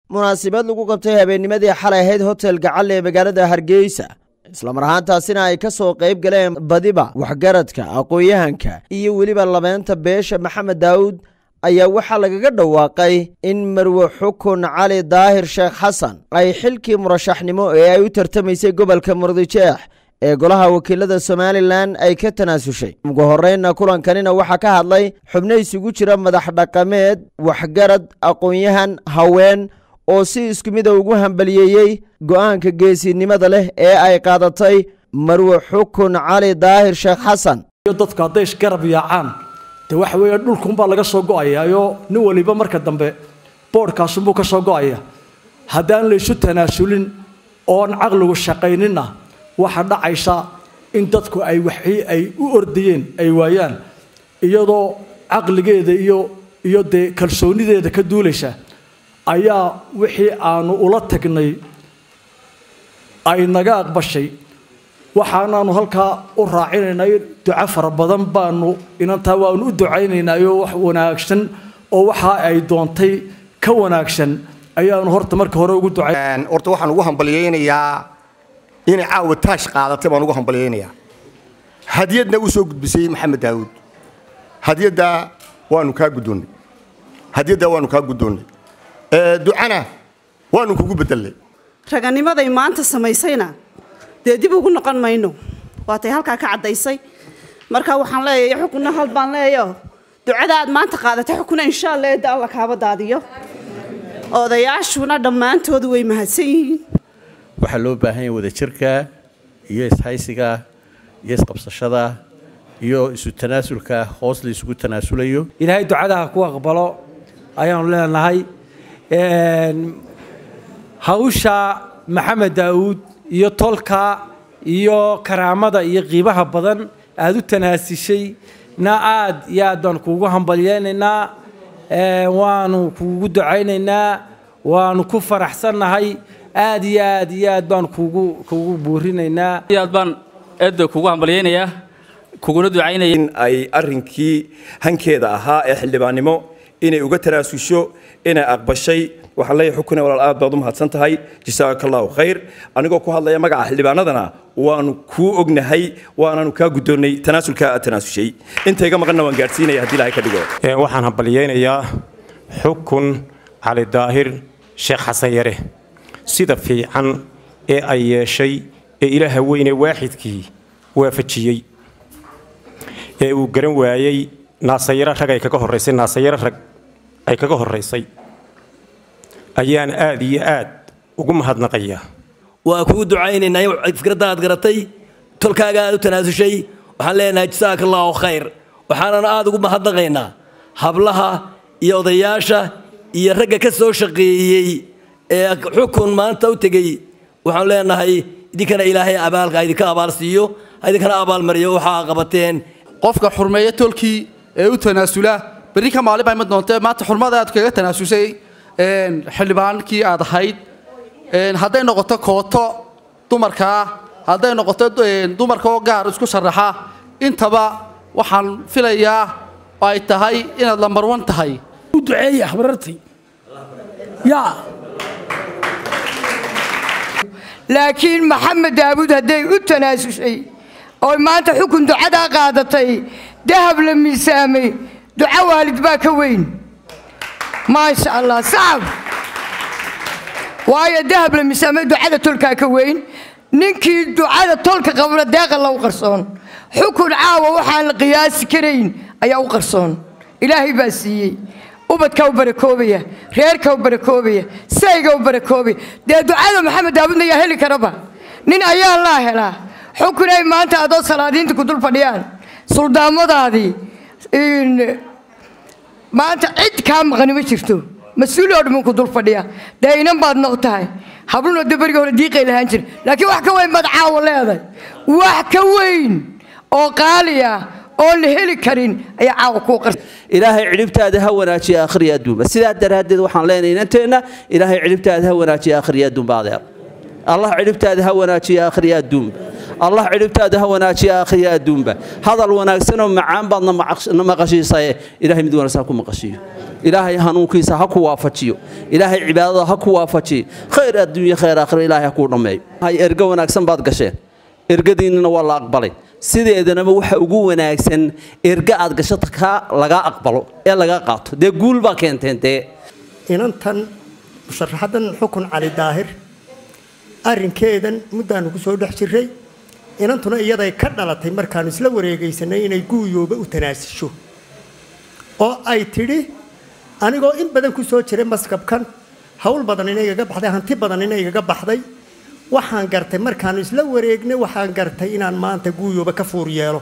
munaasabad lagu qabtay habeennimadii xalay ahayd hotel gacalle ee magaalada hargeysa islamar ahaantaasina ay ka soo qayb galeen badiba waxgaradka aqoon-yahanka iyo weliba labeenta beesha maxamed daawud ayaa waxaa lagaga dhawaaqay in marwe xukun cali daahir sheekh xasan ay xilkii murashaxnimo ee ay u tartamaysay gobolka murdijeex ee golaha wakiilada somalilan ay ka tanaasushay ugu horreynna kulankanina waxaa ka hadlay xubno isugu jira madax dhaqameed waxgarad aqoon-yahan haween oo si isku mida ugu hambaliyeeyey go'aanka geesinimada leh ee ay qaadatay marwe xukun cali daahir sheekh xasan dadku hadday isgarab yaacaan dee waxa weeye dhulkunbaa laga soo go'ayaayo nin waliba marka dambe boodhkaasunbuu ka soo go'aya haddaan laysu tanaasulin oon caqligu shaqayninna waxaa dhacaysa in dadku ay waxii ay u ordayeen ay waayaan iyadoo caqligeeda iyo iyo dee kalsoonideeda ka duulaysa ayaa wixii aanu ula tagnay ay naga aqbashay waxaanaanu halkaa u raacinaynay duco fara badan baanu inantaa waanu u ducaynaynayo wax wanaagsan oo waxa ay doontay ka wanaagsan ayaanu horta marka hore ugu ducay horta waxaan ugu hambalyaynayaa inay caawa taash qaadatay baan ugu hambalyaynayaa hadiyadna uu soo gudbisay maxamed daawuud hadiyadda waanu kaa guddoonnay hadiyadda waanu kaa guddoonnay ducana waanu kugu bedelnay raganimaday maanta samaysayna dee dib ugu noqon mayno waatay halkaa ka caddaysay marka waxaan leeyahay xukunna hal baan leeyaho ducada aad maanta qaadatay xukuna insha allah eedda alla kaaba daadiyo odayaashuna dhammaantoodu way mahadsan yihiin waxaa loo baahan yahay wadajirka iyo ishaysiga iyo isqabsashada iyo isu tanaasulka hoos la isugu tanaasulayo ilaahay ducadaha ku aqbalo ayaanu leenahay hawsha maxamed daawuud iyo tolka iyo karaamada iyo qiibaha badan aada u tanaasishay na aad iyo aad baan kuugu hambalyeynaynaa waanu kuugu ducaynaynaa waanu ku faraxsannahay aad iyo aad iyo aad baan kuugu kuugu buurinaynaa aad baan eedda kuugu hambalyeynayaa kuguna ducaynaya in ay arrinkii hankeeda ahaa ee xildhibaannimo inay uga tanaasusho inay aqbashay waxaan leeyahay xukune walaal aad baad u mahadsan tahay jasaaka allahu khayr anigoo ku hadlaya magaca xildhibaanadana waanu kuu ognahay waanaanu kaa guddoonnay tanaasulkaa aad tanaasushay intayga maqanna waan gaadhsiinaya haddii ilahay ka dhigo waxaan hambalyaynayaa xukun cali daahir sheekh xasan yare sida fiican ee ay yeeshay ee ilaaha weyne waaxidkii waafajiyey ee uu garan waayey naasayaro rag ay kaga horraysay naasayaro rag ay kaga horraysay ayaan aad iyo aad ugu mahadnaqayaa waa kuu ducaynaynaa fikradda aad garatay tolkaaga aad u tanaasushay waxaan leenahay jasaaka allaahu khayr waxaanana aad ugu mahadnaqaynaa hablaha iyo odayaasha iyo ragga ka soo shaqeeyey ee xukun maanta u tegey waxaan leenahay idinkana ilaahay abaalka idinka abaal siiyo idinkana abaalmariyo waxaa qabateen qofka xurmeeya tolkii ee u tanaasula berri ka maalin baa ima doontee maanta xurmada aad kaga tanaasusay xildhibaankii aad ahayd hadday noqoto kooto dumarkaa hadday noqoto dumarka oo gaar isku sharaxa intaba waxaan filayaa oo ay tahay inaad lamarwan tahay u duceeya habarartay yaa laakiin maxamed daawuud hadday u tanaasushay oo maanta xukun ducadaa qaadatay dahab la miisaamay duco waalid baa ka weyn maasha allah sacab waayo dahab la miisaamay ducada tolkaa ka weyn ninkii ducada tolka qabna deeqa lagu qarsoon xukun caawa waxaan la qiyaasi karayn ayaa u qarsoon ilaahay baa siiyey ubadkaa u barakoobaya reerkaa u barakoobaya sayga u barakoobaya dee ducada maxamed daawudna yaa heli karaba nin ayaa laa helaa xukun ay maanta adoo salaadiinta ku dul fadhiyaan suldaamadaadii maanta cid kaa maqani ma jirto mas-uul oo dhammin ku dul fadhiya dee inan baad noq tahay hablunoo de berigii hore diiqay lahaan jira laakiin wax ka weyn baad caawa leedahay wax ka weyn oo qaali ah oon la heli karin ayaa caawa kuu qarsa ilaahay cidhibtaada ha wanaajiya akhriya adduunba sidaa daraaddeed waxaan leenahay inanteenna ilaahay cidhibtaada ha wanaajiya akhriya adduunba adeer allah cidhibtaada ha wanaajiya akhriya adduunba allah cidhibtaada ha wanaajiya akhriya adduunba hadal wanaagsanoo macaan baadna macash- na maqashiisaye ilaahay mid wanaagsan ha ku maqashiiyo ilaahay hanuunkiisa ha ku waafajiyo ilaahay cibaadada ha ku waafajiyo khayr adduunye khayr aakhira ilaahay ha kuu dhammeeyo hay ergo wanaagsan baad gasheen ergadiinnina waa la aqbalay sideedanaba waxa ugu wanaagsan erga aad gashata kaa lagaa aqbalo ee lagaa qaato dee guul baa keenteen dee inantan musharaxadan xukun cali daahir arrinkeedan muddaanu ku soo dhex jirray inantuna iyaday ka dhalatay markaanu isla wareegaysanay inay guuyooba u tanaasisho oo ay tidhi anigoo in badan ku soo jiray maskabkan hawl badan ina igaga baxday hanti badan ina igaga baxday waxaan gartay markaanu isla wareegnay waxaan gartay inaan maanta guuyooba ka fuur yeelo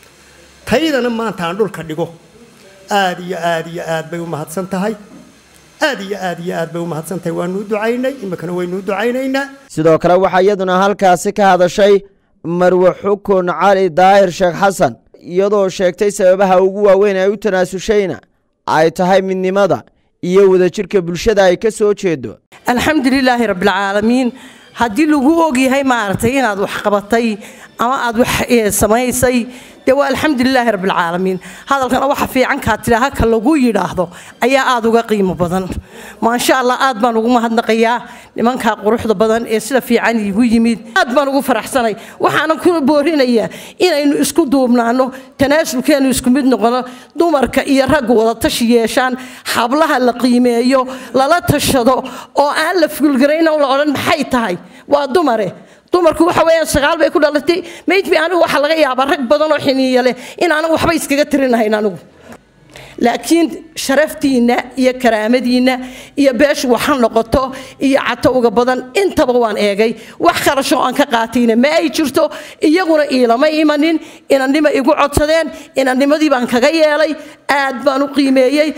taydana maanta aan dhulka dhigo aad iyo aad iyo aad bay u mahadsan tahay aad iyo aad iyo aad bay u mahadsan tahay waanu u ducaynay iminkana waynu u ducaynaynaa sidoo kale waxaa iyaduna halkaasi ka hadashay marwe xukun cali daahir sheekh xasan iyadoo sheegtay sababaha ugu waaweyn ay u tanaasushayna ay tahay midnimada iyo wadajirka bulshada ay ka soo jeedo alxamdu lilaahi rabbilcaalamiin haddii lagu ogyahay maaragtay inaad wax qabatay ama aad wax eh, samaysay dee waa alxamdu lilaahi rabbilcaalamiin hadalkana waxa fiican kaa tidhaa haka lagu yidhaahdo ayaa aad uga qiimo badan maasha allah aad baan ugu mahadnaqayaa nimankaa quruxda badan ee sida fiican iigu yimid aad baan ugu faraxsanay waxaanan ku boorinayaa inaynu isku duubnaano tanaasulkeenu isku mid noqono dumarka iyo raggu wada tashi yeeshaan hablaha la qiimeeyo lala tashado oo aan la fulgarayn oo la odhan maxay tahay waa dumare dumarku waxa weeyaan sagaal bay ku dhalatay maydbi anigu waxaa laga yaabaa rag badan oo xiniiya leh in aanan waxba iskaga tirinahayn anigu laakiin sharaftiinna iyo karaamadiinna iyo beeshu waxa noqoto iyo catowga badan intaba waan eegay wax kharashoo aan ka qaatayna ma ay jirto iyaguna iilama imanin inannima igu codsadeen inannimadii baan kaga yeelay aad baan u qiimeeyey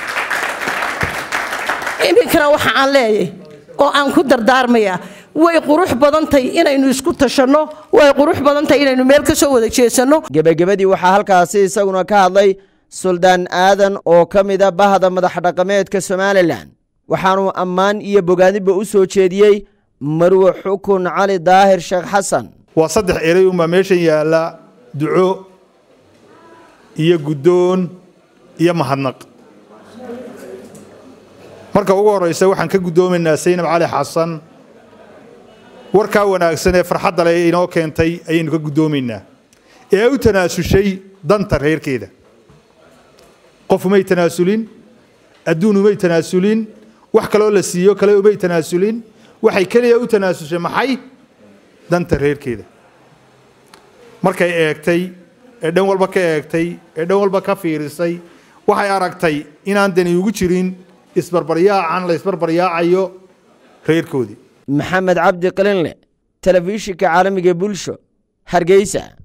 iminkana waxa aan leeyahay oo aan ku dardaarmayaa way qurux badantahay inaynu isku tashanno way qurux badantahay inaynu meel ka soo wada jeesanno gebagabadii waxaa halkaasi isaguna ka hadlay suldaan aadan oo ka mida bahda madax dhaqameedka somalilan waxaanuu ammaan iyo bogaadinba u soo jeediyey marwe xukun cali daahir sheekh xasan waa saddex erey unbaa meeshan yaalla duco iyo guddoon iyo mahadnaq marka ugu horraysa waxaan ka guddoomaynaa saynab cali xasan warkaa wanaagsan ee farxadda leh inoo keentay ayaynu ka guddoomaynaa ee u tanaasushay danta reerkeeda qof umay tanaasulin adduun umay tanaasulin wax kaloo la siiyo kale umay tanaasulin waxay keliya u tanaasushay maxay danta reerkeeda markay eegtay ee dhan walba ka eegtay ee dhan walba ka fiirisay waxay aragtay inaan dani ugu jirin isbarbaryaacan la isbarbaryaacayo reerkoodii maxamed cabdi qalinle telefishinka caalamiga bulsho hargeysa